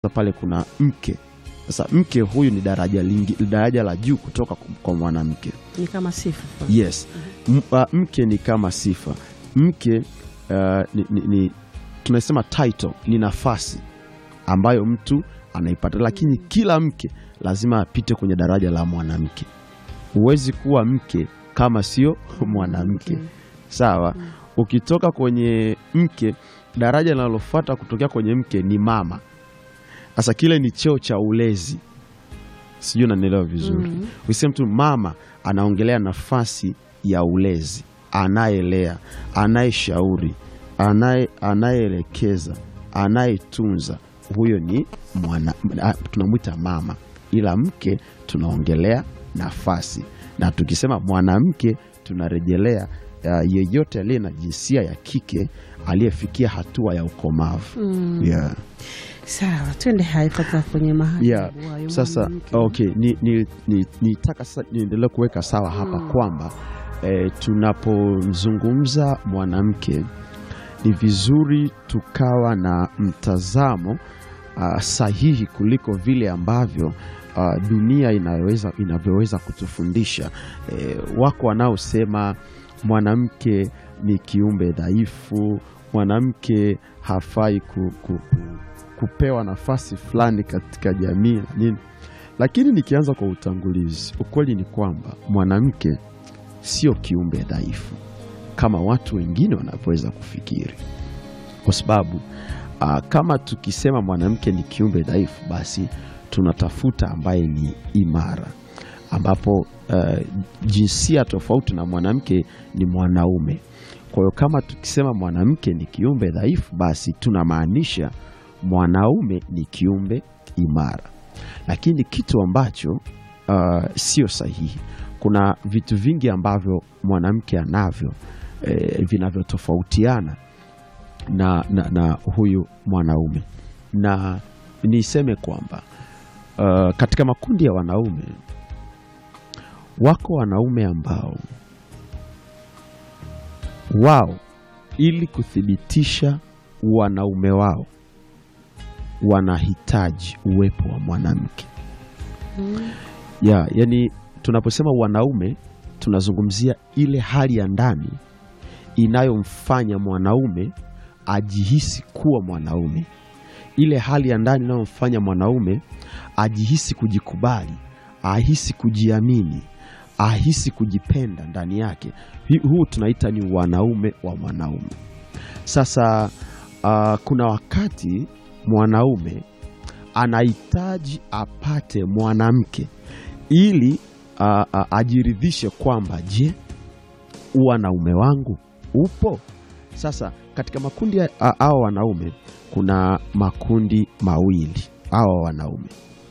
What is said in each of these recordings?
pale kuna mke. Sasa mke huyu ni daraja lingi, daraja la juu kutoka kwa mwanamke. Ni kama sifa. Yes. M, uh, mke ni kama sifa. Mke uh, ni, ni, ni tunasema title ni nafasi ambayo mtu anaipata, lakini kila mke lazima apite kwenye daraja la mwanamke. Huwezi kuwa mke kama sio mwanamke. Sawa. Ukitoka kwenye mke, daraja linalofuata kutokea kwenye mke ni mama. Sasa kile ni cheo cha ulezi, sijui unanielewa vizuri. Mhm. Ukisema mtu mama, anaongelea nafasi ya ulezi, anayelea, anayeshauri, anaye anayeelekeza, anayetunza, huyo ni mwana, a- tunamwita mama, ila mke tunaongelea nafasi, na tukisema mwanamke tunarejelea uh, yeyote aliye na jinsia ya kike aliyefikia hatua ya ukomavu. Mm. Yeah. Sawa, twende hai sasa kwenye mahali Yeah. Sasa okay, ni, ni, ni, nitaka sasa niendelee kuweka sawa hapa Mm. kwamba eh, tunapozungumza mwanamke ni vizuri tukawa na mtazamo ah, sahihi kuliko vile ambavyo ah, dunia inaweza, inavyoweza kutufundisha. Eh, wako wanaosema mwanamke ni kiumbe dhaifu, mwanamke hafai ku, ku, ku, kupewa nafasi fulani katika jamii na nini. Lakini nikianza kwa utangulizi, ukweli ni kwamba mwanamke sio kiumbe dhaifu kama watu wengine wanavyoweza kufikiri, kwa sababu ah, kama tukisema mwanamke ni kiumbe dhaifu, basi tunatafuta ambaye ni imara, ambapo eh, jinsia tofauti na mwanamke ni mwanaume. Kwa hiyo kama tukisema mwanamke ni kiumbe dhaifu, basi tunamaanisha mwanaume ni kiumbe imara, lakini kitu ambacho uh, sio sahihi. Kuna vitu vingi ambavyo mwanamke anavyo eh, vinavyotofautiana na, na, na huyu mwanaume, na niseme kwamba uh, katika makundi ya wanaume wako wanaume ambao wao ili kuthibitisha wanaume wao wanahitaji uwepo wa mwanamke ya yani, tunaposema wanaume tunazungumzia ile hali ya ndani inayomfanya mwanaume ajihisi kuwa mwanaume, ile hali ya ndani inayomfanya mwanaume ajihisi kujikubali, ahisi kujiamini, ahisi kujipenda ndani yake. Hi- Huu tunaita ni wanaume wa mwanaume. Sasa ah, kuna wakati mwanaume anahitaji apate mwanamke ili ah, ah, ajiridhishe kwamba je, wanaume wangu upo? Sasa katika makundi ya- a- hawa wanaume kuna makundi mawili hawa wanaume.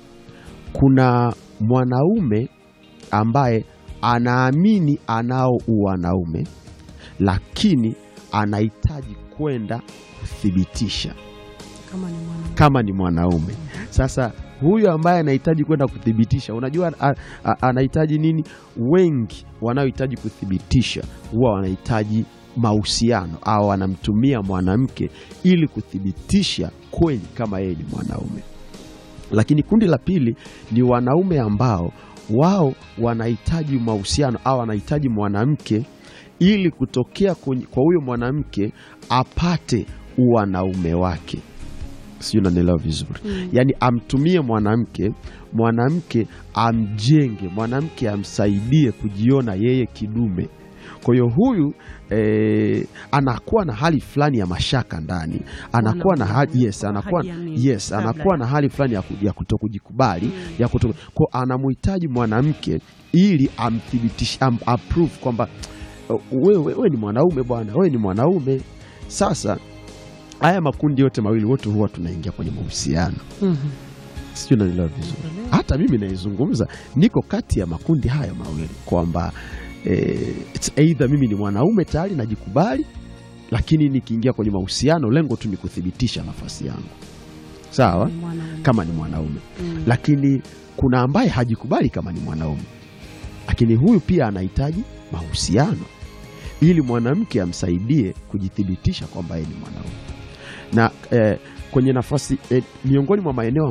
Kuna mwanaume ambaye anaamini anao uwanaume, lakini anahitaji kwenda kuthibitisha kama ni mwanamke. kama ni mwanaume. Sasa huyu ambaye anahitaji kwenda kuthibitisha, unajua a- a- anahitaji nini? Wengi wanaohitaji kuthibitisha huwa wanahitaji mahusiano au wanamtumia mwanamke ili kuthibitisha kweli kama yeye ni mwanaume. Lakini kundi la pili ni wanaume ambao wao wanahitaji mahusiano au wanahitaji mwanamke ili kutokea kwenye- kwa huyo mwanamke apate uwanaume wake sijui unanielewa vizuri Mm. yaani amtumie mwanamke mwanamke amjenge mwanamke amsaidie kujiona yeye kidume kwa hiyo huyu eh, anakuwa na hali fulani ya mashaka ndani anakuwa na hali, yes, anakuwa, Hajiamini yes, kabla anakuwa ya- na hali fulani ya, ku- ya kutokujikubali ya kuto, kwa anamhitaji mwanamke ili amthibitishe am, approve kwamba "Oh, wewe wewe ni mwanaume bwana wewe ni mwanaume sasa haya makundi yote mawili wote huwa tunaingia kwenye mahusiano Mhm. sijui unanielewa vizuri hata mimi naizungumza niko kati ya makundi haya mawili kwamba eh, it's either mimi ni mwanaume tayari najikubali lakini nikiingia kwenye mahusiano lengo tu ni kuthibitisha nafasi yangu sawa Ni mwanaume. kama ni mwanaume Mm. lakini kuna ambaye hajikubali kama ni mwanaume lakini huyu pia anahitaji mahusiano ili mwanamke amsaidie kujithibitisha kwamba yeye ni mwanaume na eh, kwenye nafasi eh, miongoni mwa maeneo